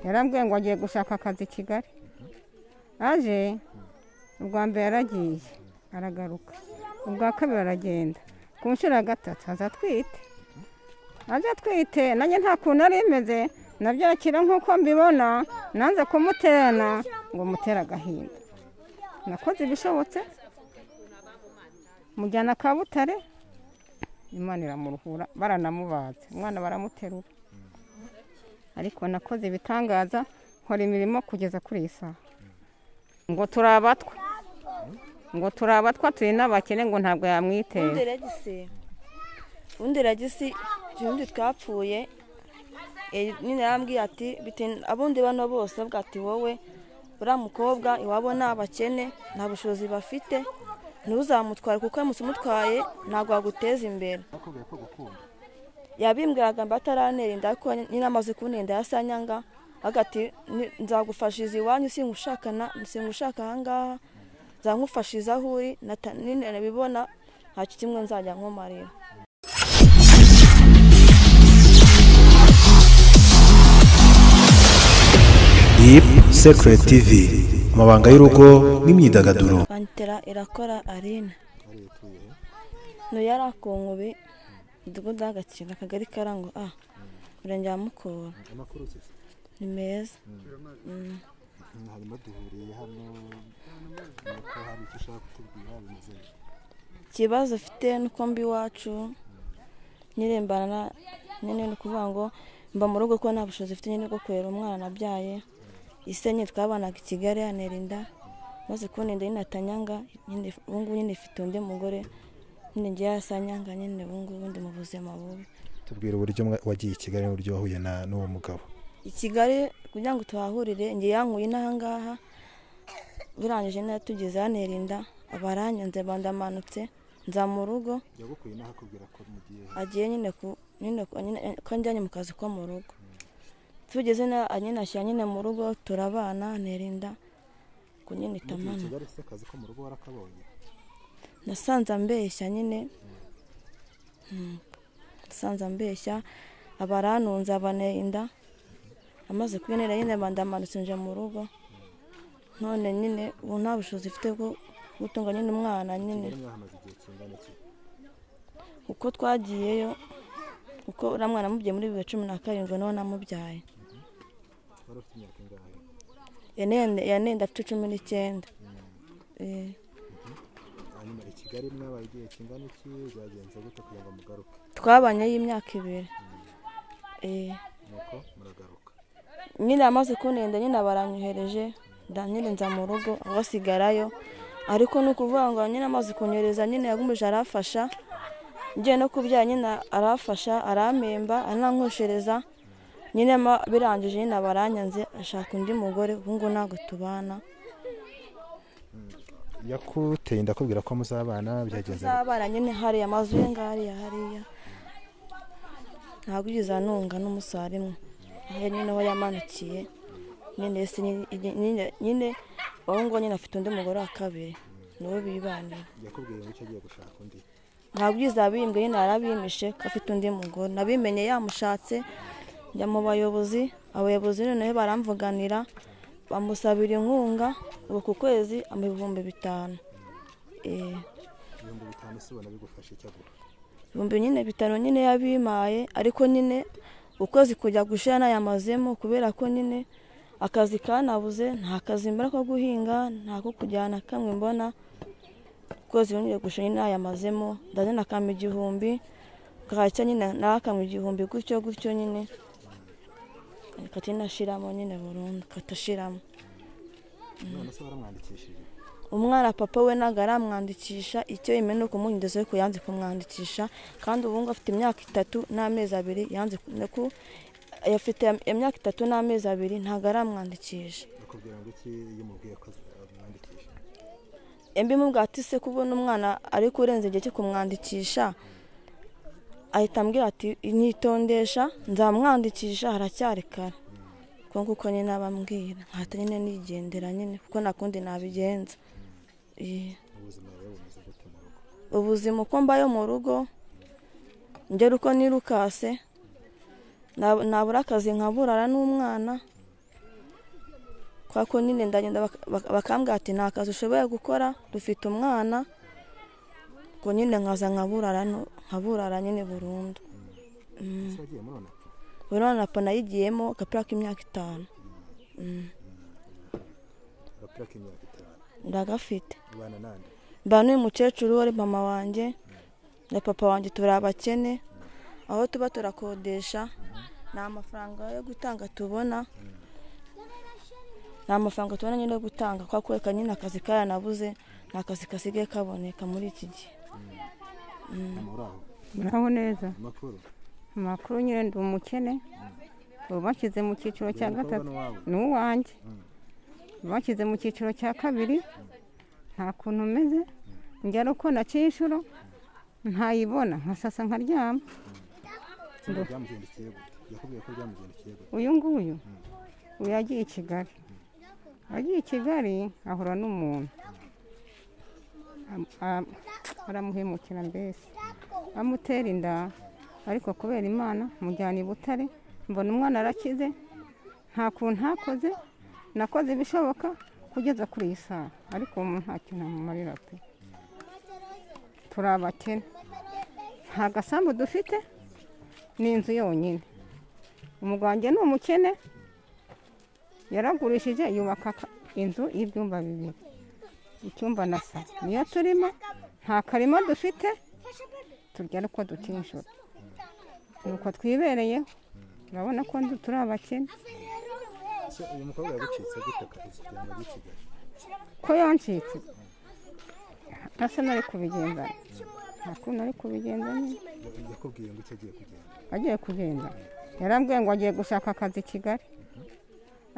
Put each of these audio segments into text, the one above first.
yarambwiye ngo agiye gushaka akazi i kigali aje ubwa mbere yaragiye aragaruka ubwa kabiri aragenda ku nshuro ya gatatu aza atwite aza atwite nanjye nta kuntu ari imeze nabyakira nk'uko mbibona nanze kumuterana ngo mutere agahinda nakoze ibishobotse mujyana kabutare imana iramuruhura baranamubaza umwana baramuterura ariko nakoze ibitangaza nkora imirimo kugeza kuri iyi saha ngo turi abatwa ngo turi abatwa turi n'abakene ngo ntabwo yamwiteye ubundi ragisi ubundi twapfuye nyine yarambwiye ati abundi bano bose avuga ati wowe uriya mukobwa iwabo ni abakene nta bushobozi bafite ntuzamutware kuko uramutse umutwaye ntabwo waguteza imbere yabimbwiraga mba ataranerinda ariko nyine amaze kunenda yasanyanga agati nzagufashiriza iwanyu singushaka ahangaha nzamufashiza aho uri nabibona ntacyo kimwe nzajya nkumarira Deep Secret TV amabanga y'urugo n'imyidagaduro bantera irakora arena ntuyari akungubi umudugudu w'agakino akagari karango a murenge wa mukura ni meza Mm. harimo duhuriye hano nuko hari icyo ushaka kutubwira bimeze neza ikibazo ufite nuko mba iwacu nyirembana nyine ni ukuvuga ngo mba mu rugo kuko nta bushobozi mfite nyine bwo kurera umwana nabyaye isenye twabanaga i kigali yanerinda maze kubonenda nyine atanyanga nyine ubungubu nyine ifite undi mugore nyine ngiye yasanyanga nyine ubungubu ndi mu buzima bubi tubwira uburyo mwa- wagiye i kigali n'uburyo wahuye na- n'uwo mugabo i kigali kugira ngo tuhahurire njye yankuye n'ahangaha birangije neza tugeze hantera inda abaranyanze bandamanutse nza mu rugo yagukuye naho akubwira ko mugiye agiye nyine ku nyine ku- nyine ko njyanye mu kazi ko mu rugo tugeze na nyine ashyira nyine mu rugo turabana ntera inda ku nyine mugiye i itamana kigali se akazi ko mu rugo warakabonye nasanze ambeshya nyine Mm. nasanze ambeshya abaranunze abanera inda amaze kubinera nyine bandamanutse nje mu rugo none nyine ubu nta bushobozi mfite bwo gutunga nyine umwana nyine kigali mwahamaze igihe kingana iki uko twagiyeyo uko uriya mwana amubyaye muri bibiri cumi na karindwi niho namubyaye wari ufite imyaka ingahe yanende yanende afite cumi n'icyenda Eh, hanyuma i kigali mwabaye igihe kingana iki byagenze gute kugira ngo mugaruke twabanye y'imyaka ibiri Eh, nuko muragaruka nyine amaze kunenda nyine baranyohereje nda- nyine nza mu rugo aho asigarayo ariko ni ukuvuga ngo nyine amaze kunyohereza nyine yagumije arafasha ngiye no kubyara nyine arafasha arampemba aranankweshereza nyine ma- birangije nyine baranyanze ashaka undi mugore ubu ngubu ntabwo tubana yakuteye ndakubwira ko muzabana byagenze bite? tuzabana nyine hariya amazu ye ngariya hariya ntabwo ugeze anunga n'umusarimwe aho nyine aho yamanukiye nyine ese nyine- nyine nyine uwo nguwo nyine afite undi mugore wa kabiri niwe bibanira yakubwiye ngo icyo agiye gushaka undi ntabwo ugeze abimbwe nyine arabimishe ko afite undi mugore nabimenye yamushatse njya mu bayobozi abayobozi noneho baramvuganira bamusabira inkunga ubu ku kwezi ama ibihumbi bitanu Eh. ibihumbi bitanu si ubona bigufasha icyo aguha ibihumbi nyine bitanu nyine yabimaye ariko nyine ukwezi kujya gushira nayamazemo kubera ko nyine akazi kanabuze nta kazi mbona ko guhinga nta ko kujyana kamwe mbona ukwezi nyine gushira nyine nayamazemo ndazana akama igihumbi kacya nyine nawe akama igihumbi gutyo gutyo nyine kati nashiramo nyine burundu katashiramo none se waramwandikishije umwana papa we ntabwo aramwandikisha icyo yemewe ni ukumuhinduza ariko yanze kumwandikisha kandi ubu ngubu afite imyaka itatu n'amezi abiri yanze ku- no ku- afite imyaka itatu n'amezi abiri ntabwo aramwandikisha akubwira ngo iki iyo umubwiye ko amwandikisha embi mubwira ati se kubona umwana ari kurenza igihe cyo kumwandikisha ahita ambwira ati nyitondesha nzamwandikisha haracyari kare kuko nguko nyine abambwira nkahita nyine nigendera nyine kuko nta kundi nabigenza Eh. ubuzima rero bumeze gute mu rugo ubuzima uko mbayo mu rugo ngera uko nirukase nabura akazi nkaburara n'umwana kwa ko nyine ndagenda baka- baka- bakambwira ati nta kazi ushoboye gukora dufite umwana ngo nyine nkaza nkaburara no- nkaburara nyine burundu ese wagiye murona buri mwana papa nayigiyemo agapira k'imyaka itanu Mm, agapira k'imyaka itanu ndagafite ubana nande mba n'uyu mukecuru wari mama wanjye na papa wanjye turi abakene aho tuba turakodesha nta mafaranga yo gutanga tubona nta mafaranga tubona nyine yo gutanga kwa kureka nyine akazi karanabuze nta kazi kasigaye kaboneka muri iki gihe mama uri aho muraho neza amakuru amakuru nyine ndi umukene ubu bashyize mu cyiciro cya Uyu mukobwa gatatu ni uwawe ni uwanjye bashyize mu cyiciro cya kabiri nta kuntu meze njya uko naciye inshuro ntayibona nkasasa nkaryama Itsinda byamugendekeye gute yakubwiye ko byamugendekeye gute uyu nguyu uyu yagiye i kigali agiye i kigali ahura n'umuntu Am- am- aramuhemukira mbese amutera inda ariko kubera imana mujyana i butare mbona umwana arakize nta kuntu ntakoze nakoze ibishoboka kugeza kuri iyi saha ariko ubu nta kintu amumarira pe turi abakene nta gasambu dufite ni inzu yonyine umugwanjye ni umukene yaragurishije yubaka aka- inzu y'ibyumba bibiri icyumba na salo niyo turimo nta karima dufite turya ariko dutinjura nuko twibereyeho urabona ko ndu- turi abakene ese uyu mukobwa yagucitse gute akazi kugira ngo ajye i kigali ko yancitse asa n'ari kubigenza nta kuntu ari kubigenza nyine Ya- yakubwiye ngo icyo agiye kugenda agiye kugenda yarambwiye ngo agiye gushaka akazi i kigali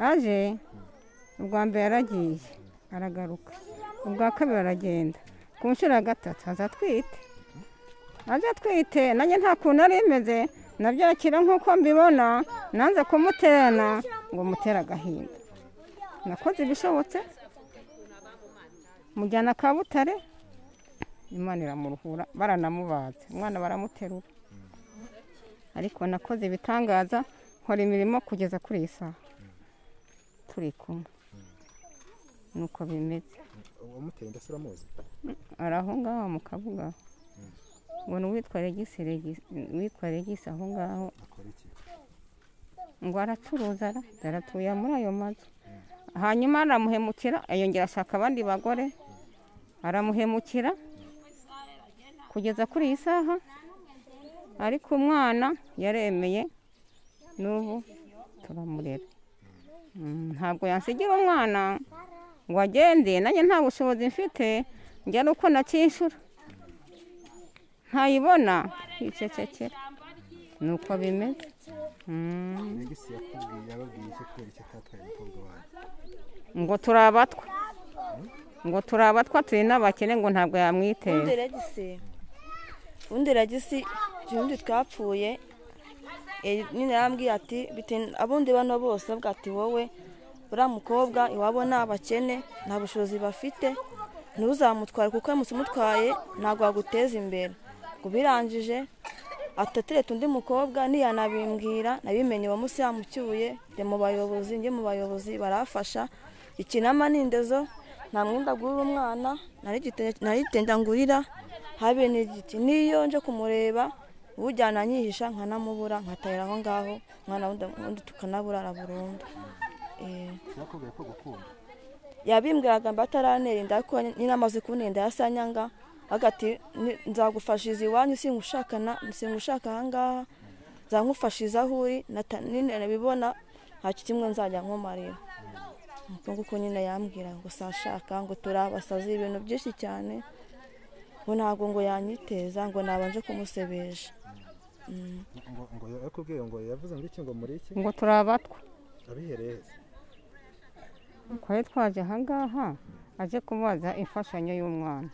aje ubwa mbere yaragiye aragaruka ubwa kabiri aragenda ku nshuro ya gatatu aza atwite aza atwite nanjye nta kuntu yari imeze nabyakira nk'uko mbibona nanze kumuterana ngo mutere agahinda nakoze ibishobotse mujyana Kabutare imana iramuruhura baranamubaze umwana baramuterura ariko nakoze ibitangaza nkora imirimo kugeza kuri iyi saha turi kumwe nuko bimeze uwamuteye inda se uramuzi ari aho ngaho mu kabuga ngo ni uwitwa regisi regisi uwitwa regisi aho ngaho akora iki ngo aracuruza ara aratuye muri ayo mazu hanyuma aramuhemukira yongera ashaka abandi bagore aramuhemukira kugeza kuri iyi saha ariko umwana yaremeye n'ubu turamurera Mm, ntabwo yansigira umwana ngo agende nanjye nta bushobozi mfite njya ari uko nacyishura ntayibona yicecekera ni uko bimeze Mm. regisi yakubwiye yababwiye icyo kubera icyo atatwaye umukobwa wawe ngo turi abatwa ngo turi abatwa turi n'abakene ngo ntabwo ubundi yamwiteye ragisi ubundi ragisi ubundi twapfuye eh, nyine yarambwiye ati "Bite- abundi bano bose bavuga ati wowe uriya mukobwa iwabo ni abakene nta bushobozi bafite ntuzamutware kuko uramutse umutwaye ntabwo waguteza imbere ngo birangije atatereta undi mukobwa ntiyanabimbwira nabimenye uwamunsi yamucyuye njya mu bayobozi njye mu bayobozi barafasha ikinama ni indezo nta mwenda agurira umwana nari igitenge- nari igitenge ngurira habe n'igiti n'iyo nje kumureba ujyana anyihisha nkanamubura nkatahira aho ngaho umwana wundi wundi tukanaburara burundu Eh, yakubwiye ko gukunda yabimbwiraga mba ataranerinda ariko nyine amaze kunenda yasanyanga agati nzagufashiriza iwanyu singushakana singushaka ahangaha nzamufashiriza aho uri nata- nyine nabibona ntacyo kimwe nzajya nkomarira nuko nguko nyine yambwira ngo sashaka ngo turi abasazi ibintu byinshi cyane ngo ntabwo ngo yanyiteza ngo nabanje kumusebesha Mm. ngo ngo yakubwiye ngo yavuze ngo iki ngo muri iki ngo turi abatwa abihereye heza twari twaje ahangaha aje kubaza imfashanyo y'umwana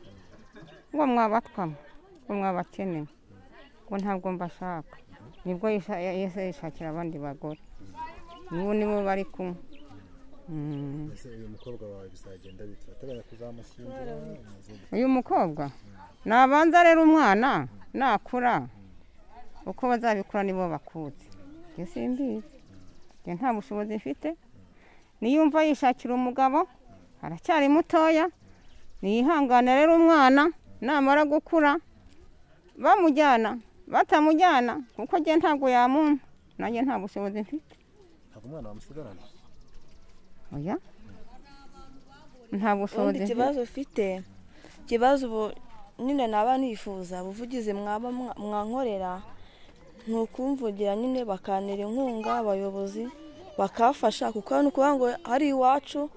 ngo mwabatwamo ngo mwabakeneye ngo ntabwo mbashaka nibwo yisha- yahise yishakira abandi bagore n'ubu nibo bari kumwe Mm. ese uyu mukobwa wawe bizagenda bite urateganya kuzamushyingira umuzi- uyu mukobwa nabanza rero umwana nakura uko bazabikura nibo bakutse njye simbizi njye nta bushobozi mfite niyumva yishakira umugabo aracyari mutoya niyihangane rero umwana namara gukura bamujyana batamujyana kuko njye ntabwo yamumpa nanjye nta bushobozi mfite ntabwo umwana wamusigarana oya nta bushobozi mfite ubundi ikibazo ufite ikibazo ubu nyine naba nifuza ubuvugizi mwaba mwa- mwankorera ni ukumvugira nyine bakantera inkunga abayobozi bakafasha kuko ni ukuvuga ngo hari iwacu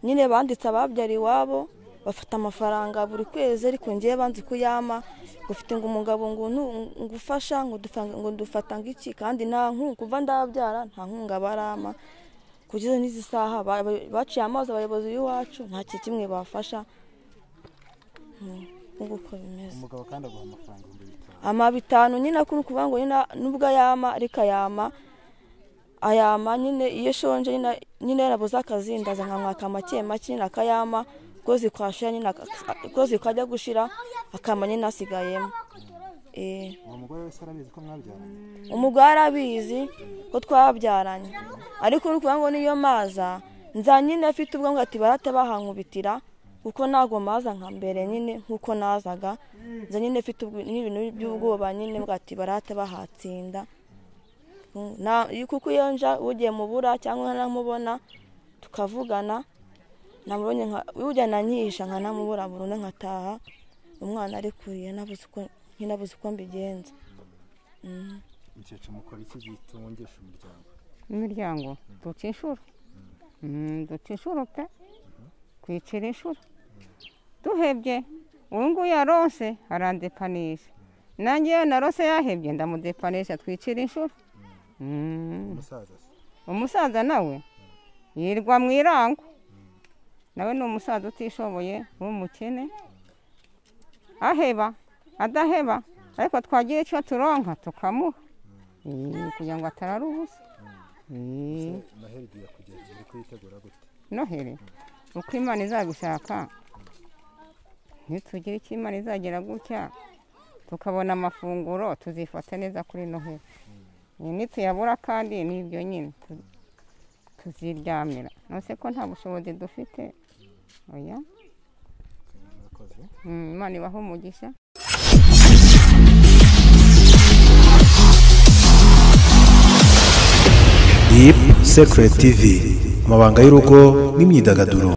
nyine banditse ababyara iwabo bafata amafaranga buri kwezi ariko ngewe banzi kuyama ufite ngo umugabo ngo nu- ngufasha ngo dufa- ngo ndufata ngiki kandi nta nkunga kuva ndababyara nta nkunga barama kugeza n'izi saha ba- ba- baciye amazi abayobozi b'iwacu nta kintu kimwe bafasha Mm, nguko uko bimeze umugabo kandi aguha amafaranga ibihumbi bitanu ama bitanu nyine akuru ukuvuga ngo nyine nubwo ayama ariko ayama ayama nyine iyo shonje nyine- nyine yarabuze akazi ndaza nkamwaka make make nyine akayama ukwezi kwashira nyine aka- ukwezi kwajya gushira akama nyine asigayemo eh uwo mugore wese arabizi ko mwabyaranye umugore arabizi ko twabyaranye ariko uri kuvuga ngo niyo maza nza nyine afite ubwo ngo ati barate bahankubitira kuko ntabwo maza nka mbere nyine nk'uko nazaga nza nyine afite ubwo- n'ibintu by'ubwoba nyine bwa ati barate bahatsinda Mm, na- kuko iyo nja ugiye mubura cyangwa nkanamubona tukavugana namubonye nka ujya nanyisha nkanamubura burundu nkataha umwana ari kuriye nabuze uko nkinabuze uko mbigenza Mm. umukecuru mukora iki gitungesha umuryango imiryango duca inshuro Mm, duca inshuro pe twicira inshuro duhebye uyu nguyu yaronse arandepanisha nanjye iyo narose yahebye ndamudepanisha twicira inshuro Mm. umusaza se umusaza nawe yirwa mu irango nawe ni umusaza utishoboye w'umukene aheba adaheba ariko twagira icyo turonka tukamuha Eh, kugira ngo atarara ubusa Eh, noheli igiye kugeza uri kuyitegura gute noheri uko imana izagushaka nitugira icyo imana izagira gutya tukabona amafunguro tuzifata neza kuri noheri Eh, nituyabura kandi n'ibyo nyine tu- tuziryamira nose ko nta bushobozi dufite oya murakoze Mm, imana ibahe umugisha Deep Secret TV amabanga y'urugo n'imyidagaduro